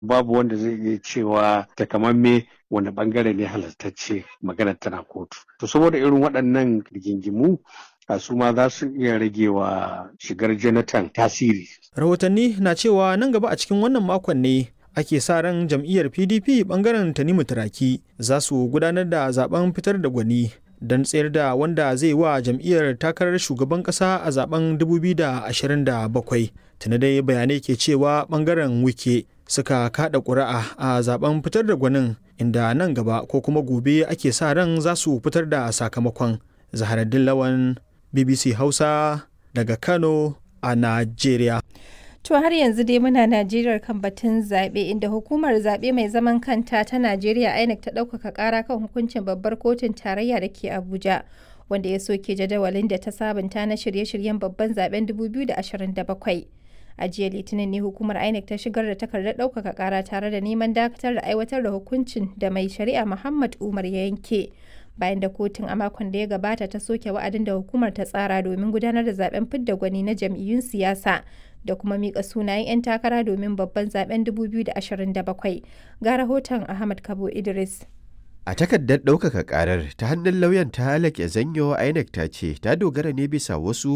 babu wanda zai iya cewa takamamme wani bangare ne halartacce maganar tana kotu to saboda irin waɗannan rigingimu a su ma za su iya rage wa shigar jonathan tasiri rahotanni na cewa nan gaba a cikin wannan makon ne ake sa ran jam'iyyar pdp bangaren tanimu turaki za su gudanar da zaben fitar da gwani don tsayar da wanda zai wa jam'iyyar takarar shugaban kasa a zaben 2027 tuni dai bayanai ke cewa bangaren wike suka kada ƙuri'a a zaben fitar da gwanin inda nan gaba ko kuma gobe ake sa ran za su fitar da sakamakon zaharaddin lawan bbc hausa daga kano a najeriya To har yanzu dai muna Najeriya kan batun zaɓe inda hukumar zaɓe mai zaman kanta ta Najeriya INEC ta ɗaukaka ƙara kan hukuncin babbar kotun tarayya da ke Abuja wanda ya soke jadawalin da ta sabunta na shirye-shiryen babban zaben 2027. A jiya Litinin ne hukumar INEC ta shigar da takardar ɗaukaka ƙara tare da neman dakatar da aiwatar da hukuncin da mai shari'a Muhammad Umar ya yanke. bayan da kotun a makon da ya gabata ta soke wa'adin da hukumar ta tsara domin gudanar da zaben fidda gwani na jam'iyyun siyasa da kuma mika sunayen 'yan takara domin babban zaben 2027 ga rahoton ahmad kabo idris A takardar ɗaukaka ƙarar ta hannun lauyan ta halake zanyo INEC ta ce ta dogara ne bisa wasu